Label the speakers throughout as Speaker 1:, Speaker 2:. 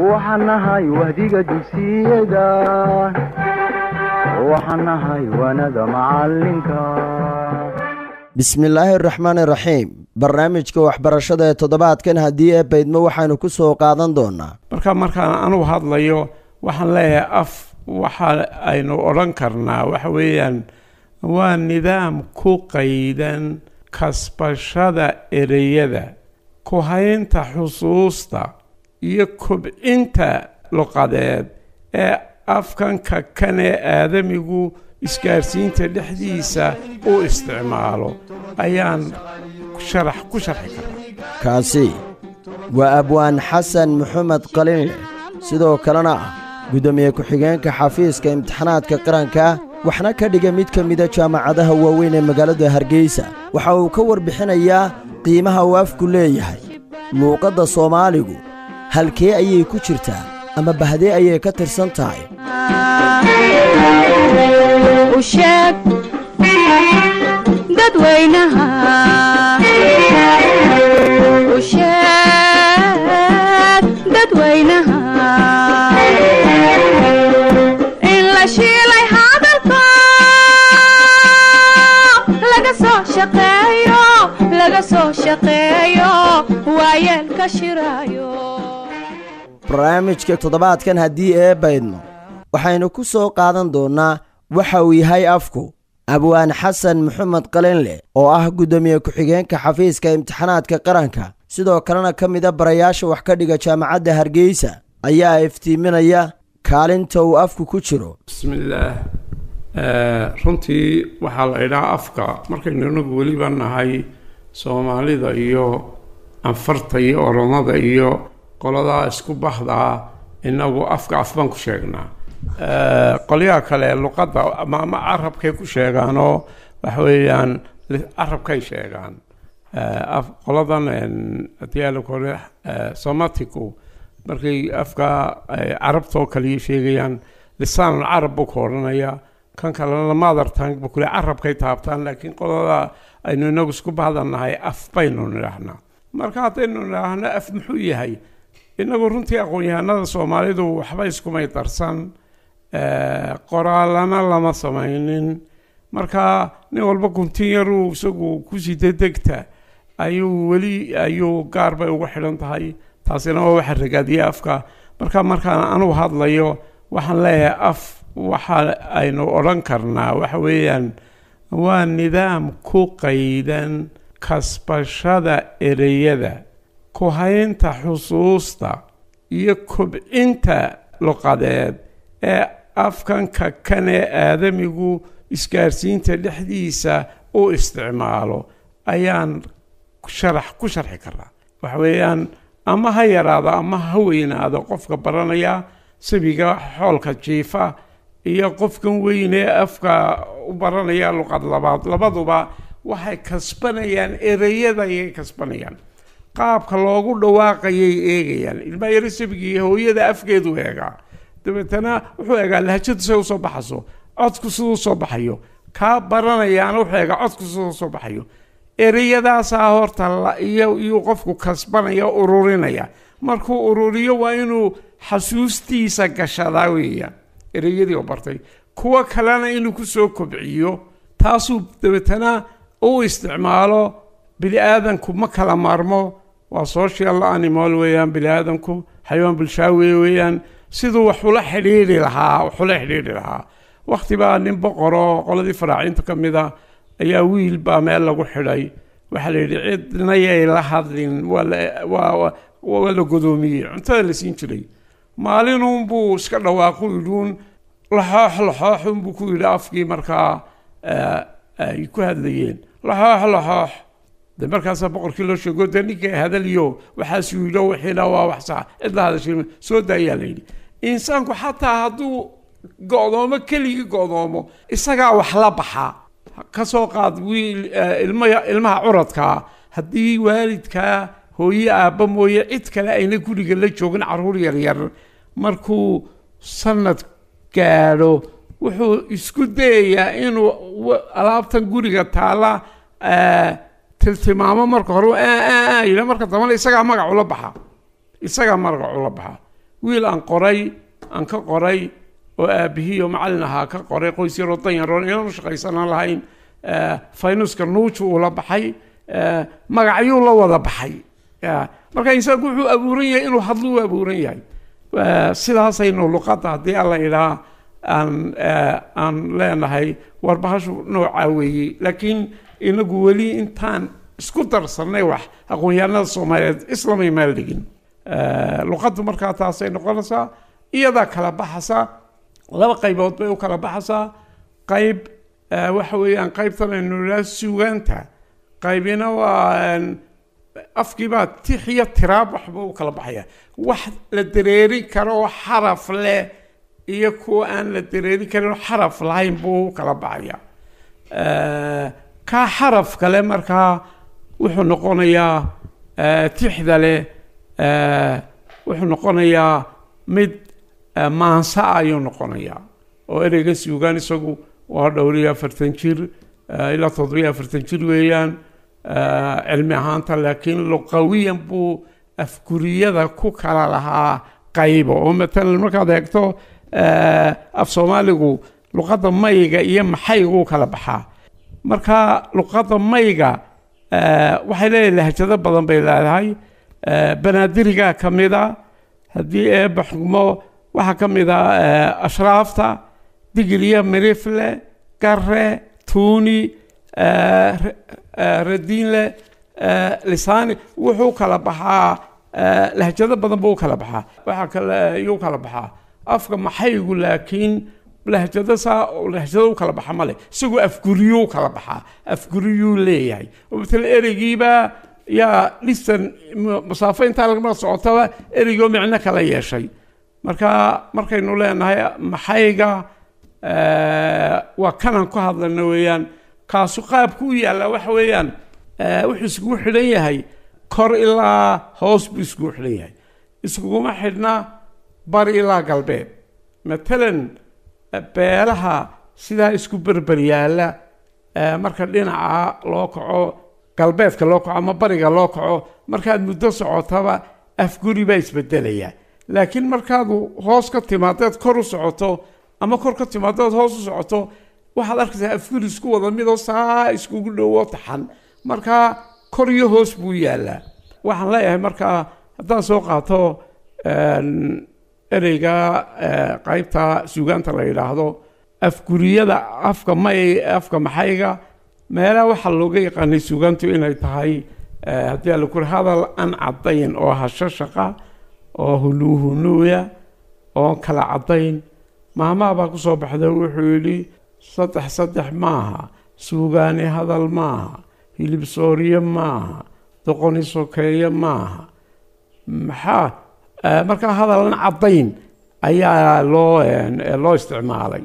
Speaker 1: waxaan nahay wahdiga dugsiyada waxaan nahay waanada macalinka
Speaker 2: bismillaahi araxmaani raxiim barnaamijka waxbarashada ee toddobaadkan haddii ee baydmo waxaanu ku soo qaadan doonaa
Speaker 3: marka markaan anugu hadlayo waxaan leeyahay af waxa aynu odhan karnaa waxa weeyaan waa nidaam ku qaydan kasbashada ereyada ku haynta xusuusta iyo kobcinta luqadeed ee afkanka kan ee aadamigu isgaarsiinta dhexdiisa u isticmaalo ayaan sharax ku sharxi karaa
Speaker 2: kaasi waa abwaan xasan maxamed qalinle sidoo kalena ah guddoomiye ku-xigeenka xafiiska imtixaanaadka qaranka waxna ka dhiga mid ka mida jaamacadaha waaweyn ee magaalada hargeysa waxa uu ka warbixinayaa qiimaha uu afku leeyahay luuqadda soomaaligu halkee ayay ku jirtaa ama bahdee ayay ka tirsan tahay
Speaker 4: usheeg dadweynaha usheeg dadweynaha in la shiilay hadalka laga soo shaqeeyo laga soo shaqeeyo waayeelka shiraayo
Speaker 2: barnaamijka toddobaadkan haddii ee baydno waxaynu ku soo qaadan doonnaa waxa uu yahay afku abwaan xasan maxamed qalinle oo ah guddoomiye ku-xigeenka xafiiska imtixaanaadka qaranka sidoo kalena ka mida barayaasha wax ka dhiga jaamacadda hargeysa ayaa iftiiminaya kaalinta uu afku ku jiro
Speaker 3: bismillaah runtii waxaa la idhaha afka markaynu inagu weliba nahay soomaalida iyo anfarta iyo oromada iyo qoladaa isku baxdaa inagu afka af baan ku sheegnaa qolyaha kale luqadda ama ama carabkay ku sheegaanoo waxa weeyaan carabkay sheegaan qoladan hadii kore somatiku markay afka carabtoo kaliya sheegayaan lisaan carab buu ka odhanaya kan kalena mother tongue buu kule carabkay taabtaan laakiin qolada aynu inagu isku bahdannahay af baynu nidhaahnaa marka haddaynu nidhaahno af muxuu yahay inagu runtii aqoon-yahanada soomaalidu waxba iskumay darsan qoraalana lama samaynin marka nin walba guntin yaruu isagu kusii dedegta ayuu weli ayuu gaar bay ugu xidhan tahay taasina waa waxa ragaadiya afka marka markaan anugu hadlayo waxaan leeyahay af waxa aynu odhan karnaa waxa weeyaan waa nidaam ku qaydan kasbashada ereyada ku haynta xusuusta iyo kobcinta luqadeed ee afkanka kan ee aadamigu isgaarsiinta dhexdiisa u isticmaalo ayaan sharax ku sharxi karaa waxa weeyaan ama ha yaraado ama ha weynaado qofka baranaya sabiga xoolka jiifa iyo qofkan weyn ee afka u baranaya luqad labaad labaduba waxay kasbanayaan ereyada ayay kasbanayaan qaabka loogu dhawaaqayay eegayaan ilmaa yaro sabigii hooyada afgeedu eegaa dabeetana wuxuu eegaa lahjadu say usoo baxayso codku siduu soo baxayo kaa baranayaana wuxuu eegaa codku siduu soo baxayo ereyadaasaa horta iyuu qofku kasbanaya ururinaya markuu ururiyo waa inuu xasuustiisa gashadaa weeyaan ereyadii oo bartay kuwo kalena inuu kusoo kobciyo taasuu dabeetana u isticmaalo bini aadanku ma kala maarmo waa social animal weeyaan bini aadanku xayawaan bulshaawe weeyaan siduu wax ula xidhiidhi lahaa wax ula xidhiidhi lahaa wakhti baa nin boqoroo qoladii faraaciinta ka mid a ayaa wiil baa meel lagu xidhay waxaa la yidhi cidna yay la hadlin waa la godoomiyey cuntada la siin jiray maalinunbuu iska dhawaaqu yidhuun laxoox laxooxunbuu ku yidhi afkii markaa ay ku hadlayeen laxoox laxoox de markaasaa boqorkii loo sheego de ninka hadaliyo waxaasuu yidho wixiina waa wax sax cid la hadashay soo daayaa la yidhi insaanku xataa hadduu go'doomo keligii go'doomo isagaa wax la baxaa ka soo qaad wiil ilma ilmaha curadkaa haddii waalidkaa hooye aabba mooye cid kale ayna guriga la joogin carruur yaryar markuu sanad gaadho wuxuu isku dayayaa inuu alaabtan guriga taala tiltimaamo marka hore yidha marka dambana isagaa magac ula baxa isagaa magac ula baxa wiil aan qoray aan ka qoray oo aabihii oo macallin ahaa ka qoray qoys yaroo dan yaroon inaan shaqaysanaan lahayn eh, faynuska nuuju uu la baxay eh, magacyuu la wada baxay Ya, marka insaanku wuxuu abuuran yahay inuu hadlo u abuuran yahay Eh, sidaasaynu luqadda haddii alla idhaa aan eh, aan leenahay warbahashu noocaa weeye laakiin inagu weli intaan isku darsannay wax aqoon-yahanada soomaaliyeed islamay maal dhigin Eh, luqaddu markaa taasay noqonaysaa iyadaa kala baxaysaa laba qaybood bay u kala baxaysaa qayb eh, waxa weeyaan qaybtan aynu idhaha sugaanta qaybina waa een, afkiibaa tix iyo tiraab waxba u kala baxaya wax la dareerin karo oo xaraf leh iyo kuwa aan la dareerin karin oo xaraf lahayn buu u kala baxaya Eh, kaa xaraf kale markaa wuxuu noqonayaa eh, tixda leh eh, wuxuu noqonayaa mid eh, maansa ayuu noqonayaa oo ereyga suugaan isagu waa dhowr iyo afartan jir eh, ilaa toddobiyo afartan jir weeyaan eh, cilmi ahaanta laakiin luqawiyan buu afguriyada ku kala lahaa qaybo oo matalan markaad eegto eh, af soomaaligu luqadda mayga iyo maxayga u kala baxaa marka luqadda mayga eh, waxay leedahay lahjado badan bay leedahay eh, banaadirigaa ka mid a haddii eebba xugmo waxaa ka mid a eh, ashraafta digiliya mirifle gare tuuni eh, re- eh, radiinle eh, lisaani wuxuu kala baxaa eh, lahjado badan buu u kala baxaa waxaa kale ayuu kala baxaa afka maxaygu laakiin lahjado saa lahjado u kala baxa male isagoo afguriyuu kala baxaa afguriyuu leeyahay oo matala ereygiiba yaa lisan m- masaafo intaa lagama socotaba ereygoo micno kala yeeshay marka markaynu leenahay maxayga eh, waa kanan ku hadlana weeyaan kaasu qaabku u yaalla waxa weeyaan eh, wuxuu iskugu xidhan yahay kor ilaa hoos buu iskugu xidhan yahay iskuguma xidhna bari ilaa galbeed matalan eh, beelaha sidaa isku berber yaalla eh, marka dhinaca loo kaco galbeedka loo kaco ama bariga loo kaco markaad muddo socotaba afguri baa isbedelaya laakiin markaadu hoos ka timaadeed kor u socoto ama kor ka timaadeed hoos u socoto waxaad arkaysaa afguri isku wada midoo saa iskugu dhowo taxan markaa kor iyo hoos buu yaallaa waxaan leeyahay markaa haddaan soo qaato een, ereyga eh, qaybta suugaanta la yidhaahdo afguriyada afka may afka maxayga meelaha waxaa looga yaqaanay suugaantu inay tahay eh, haddii ala kuri hadal aan caddayn oo hashashaqa oo huluuhunuuya oo kala caddayn maamaha baa ku soo baxda wuxuu yidhi saddex saddex maaha suugaani hadal maaha hilib sooriye maaha doqoni sokeeye maaha maxaa eh, markaa hadalan caddayn ayaa loo eh, loo isticmaalay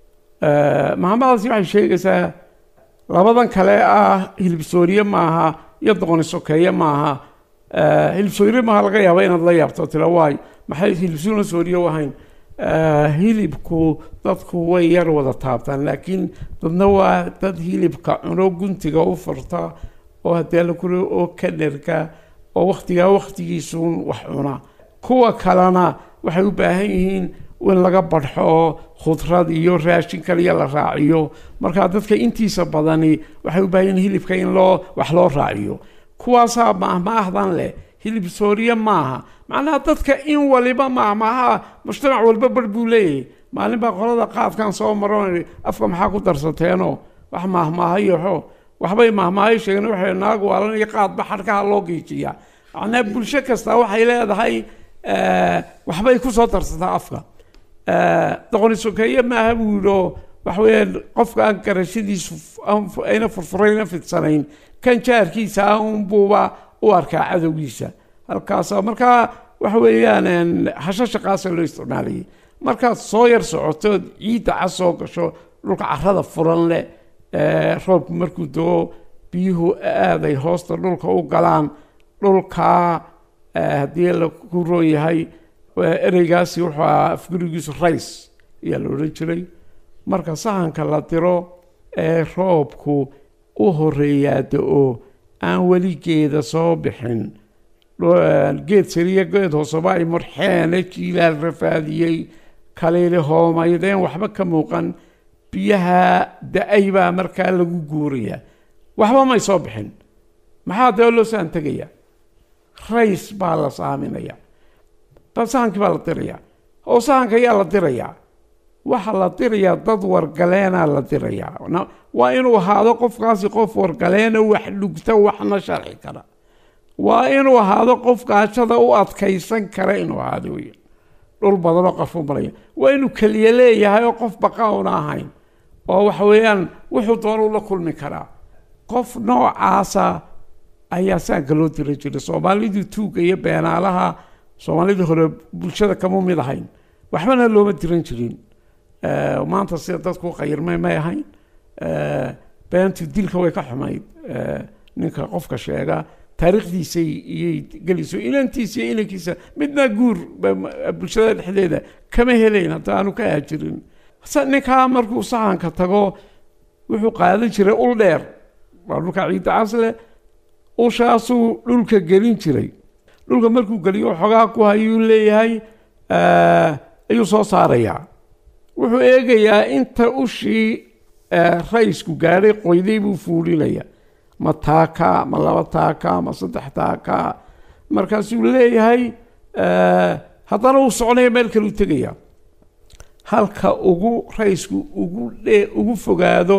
Speaker 3: Eh, mahamadaasi waxay sheegaysaa labadan kale ah hilib sooriye maaha iyo doqoni sokeeye maaha Eh, hilib sooriye maaha laga yaaba inaad la yaabto tira waay maxay hilib suuna sooriye u ahayn Eh, hilibku dadku way yar wada taabtaan laakiin dadna waa dad hilibka cuno guntiga u furta oo haddii la kuri oo ka dherga oo waktigaa waktigiisuun wax cuna kuwa kalena waxay u baahan yihiin in laga badxo oo khudrad iyo raashin kaliya la raaciyo marka dadka intiisa badani waxay u baahan yihiin hilibka in loo wax loo raaciyo kuwaasaa mahmaahdan leh hilib sooriye maaha macnaha dadka in waliba mahmaaha mujtamac walba bar buu leeyahay maalin baa qolada qaadkan soo maron afka maxaa ku darsateenoo wax mahmaahayoxo waxbay mahmaahay sheegeen waxay naag waalan iyo qaadba xadhkaha loo giijiya macnaha bulsho kasta waxay leedahay eh, waxbay ku soo darsataa afka Eh, doqoni sokeeye maaha buu yidhi oo waxa weeyaan qofka aan garashadiisu f- aan fu- ayna furfurayna fidsanayn kan jaarkiisa ah unbuuba u arkaa cadowgiisa halkaasa markaa waxa weeyaan een, hashashaqaasa loo isticmaalayay markaad soo yar socotood ciidda cas soo gasho dhulka carrada furan leh eh, roobku markuu doo biyuhu aaday hoosta dhulka u galaan dhulkaa eh, haddii la ku roon yahay waa ereygaasi wuxuu ahaa afgurigiisu rays ayaa la odhan jiray marka sahanka la diro ee roobku u horeeyaa da-o aan weligeeda soo bixin dho- geed sariya geed hooseba ay murxeene jiilaal rafaadiyey kaliili hoomaydeen waxba ka muuqan biyaha da-ay baa markaa lagu guuraya waxba may soo bixin maxaa dee loo saan tegaya rays baa la saaminaya bal sahankii baa la diraya oo sahanka ayaa la dirayaa waxaa la dirayaa dad wargaleenaa la dirayaa Na- waa inuu ahaado qofkaasi qof wargaleena wax dhugta waxna sharxi kara waa inuu ahaado qof gaajada u adkaysan kara inuu ahaado wey dhul badanoo qarfu maraya waa inuu keliya leeyahay oo qof baqa una ahayn oo waxa weeyaan wuxuu doonuu la kulmi karaa qof noocaasa ayaa saanka loo dira jiray soomaalidii tuuga iyo beenaalaha soomaalidii hore bulshada kama mid ahayn waxbana looma diran jirin Eh, maanta sida dadku u qayirmay may ahayn Eh, beentu dilka way ka xumayd Eh, ninka qofka sheega taariikhdiisay iyay gelayso inantiisa iyo inankiisa midna guur ba- ma- bulshada dhexdeeda kama helayn hadda aanu ka hajirin sa- ninkaa markuu sahanka tago wuxuu qaadan jiray ul dheer waa dhulka ciidda casle ushaasuu dhulka gelin jiray dhulka markuu geliyo xogaa ku hayuu leeyahay eh, ayuu soo saarayaa wuxuu eegayaa inta ushii eh, raysku gaadhay qoyday buu fuulinaya ma taaka ma laba taaka ma saddex taaka markaasuu leeyahay eh, haddana uu soconaya meel kale u tegaya halka ugu raysku ugu dhe ugu fogaado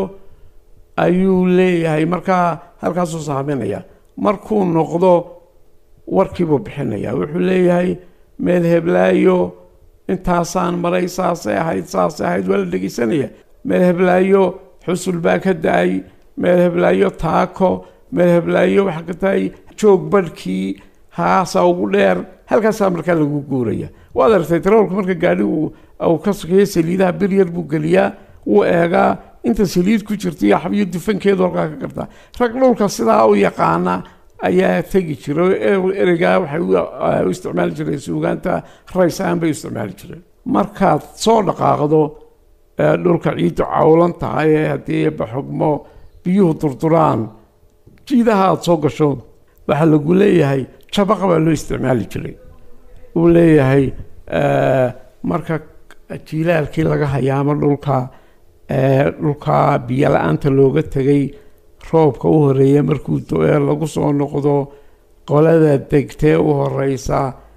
Speaker 3: ayuu leeyahay markaa halkaasuu saaminaya markuu noqdo warkiibuu bixinaya wuxuu leeyahay meel heblaayo intaasaan maray saasay ahayd saasay ahayd waa la dhegeysanaya meel heblaayo xusul baa ka da-ay meel heblaayo taako meel heblaayo waxaa ka tahay joog badhkii haasaa ugu dheer halkaasaa markaa lagu guuraya waad aragtay taroolka marka gaadhi uu uu ka sokeeyo saliidaha bir yar buu geliyaa wuu eegaa inta saliid ku jirta iyo xabiyo dufankeedu halkaa ka gartaa rag dhulka sidaa u yaqaana ayaa tegi jira oo e- ereygaa waxay u u isticmaali jireen suugaanta raysaan bay u isticmaali jireen markaad soo dhaqaaqdo ee dhulka ciiddu cawlan tahay ee haddii baxugmo biyuhu durduraan jiidaha aada soo gasho waxaa lagu leeyahay jabaqa baa loo isticmaali jiray uu leeyahay eh, marka jiilaalkii laga hayaamo dhulka ee dhulka biyo la-aanta looga tegay roobka u horeeya markuu do-ee lagu soo noqdo qolada degtee u horeysa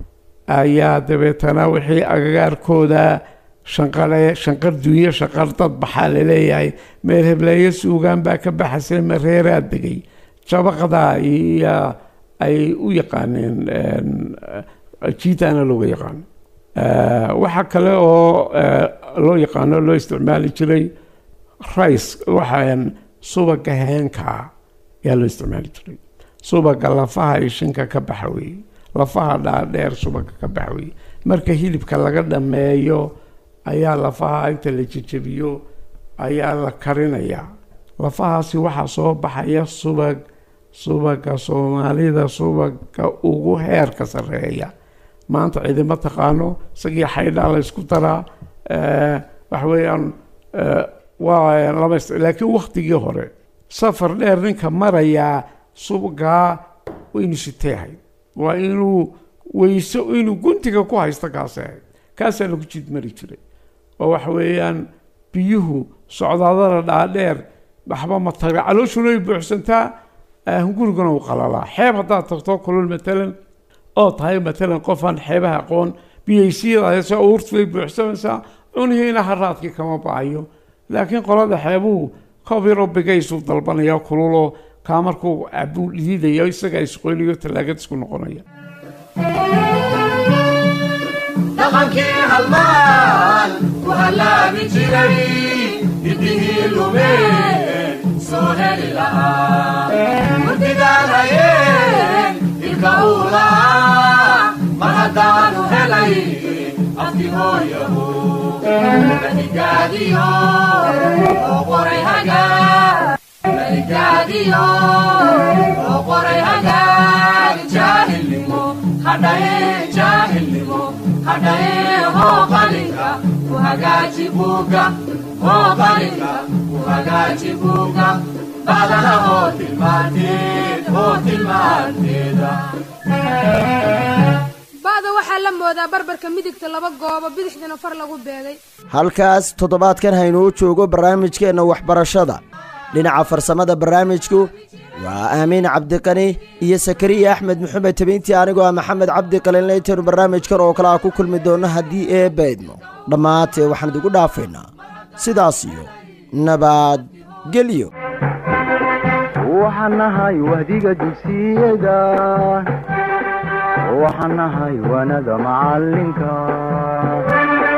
Speaker 3: ayaa dabeetana wixii agagaarkooda shanqare shanqar dunyo shanqar dad baxaa laleeyahay meel hebleeyo suugaan baa ka baxasay mareeraa degay jabaqda iyo ay u yaqaaneen jiitaana looga yaqaano Eh, waxaa kale oo eh, loo yaqaano loo isticmaali jiray rice waxaan subaga heenkaa ayaa loo isticmaali jiray subaga lafaha ishinka ka baxa weeye lafaha dhaadheer subaga ka baxa weeye marka hilibka laga dhameeyo ayaa lafaha inta la jejebiyo ayaa la karinayaa lafahaasi waxaa soo baxaya subag subaga soomaalida subaga ugu heerka sarreeya maanta cidima taqaano isagii xaydhaa la isku daraa eh, waxa weeyaan eh, waa lama ist- laakiin waktigii hore safar dheer ninka marayaa subagaa waynu siteehay waa inuu weyso inuu guntiga ku haysto kaasi ahayd kaasaa lagu jidmari jiray oo waxa weeyaan biyuhu socdaadada dhaadheer waxba ma taga calooshuna way buuxsantaa eh, guriguna uu qalalaa xeeb haddaad tagto kulul matalan oo tahay matalan qofaan xeebaha aqoon biyaysiyadaasoo uurtu way buuxsamaysaa cunihiina haraadkii kama baayo laakiin qolada xeebuhu kobiro bigaysuu dalbanaya kululoo kaa markuu cabuu dhididayo isaga isqoynayo tallaagad isku noqonaya
Speaker 5: dhaqankii halmaan ku hallaabi jiray hidihii lumeen soo heli lahaa murtidaan hayeen ilka uu lahaa mar haddaanu helay afki hooyahu maligaadiyo oo qoray hagaa maligaadiyo oo qoray hagaag jaahilnimo hadhaye jaahilnimo hadhaye hoo qalinka ku hagaaji buuga hoo qalinka ku hagaaji buuga badana hoo tilmaanteed hoo tilmaanteeda
Speaker 6: ba'da waxaa la moodaa barbarka midigta laba goobo bidixdana far lagu beegay
Speaker 2: halkaas toddobaadkan haynuu joogo barnaamijkeenna waxbarashada dhinaca farsamada barnaamijku waa aamiin cabdiqani iyo sakariya axmed maxamed tabiintii anigoo ah maxamed cabdi qalinlaytanu barnaamijkan oo kale a ku kulmi doonno haddii eebba idmo dhammaantee waxaan idigu dhaafaynaa sidaas iyo nabadgelyo
Speaker 1: waxaan nahay wahdiga dugsiyada waxaan nahay wanada macalinka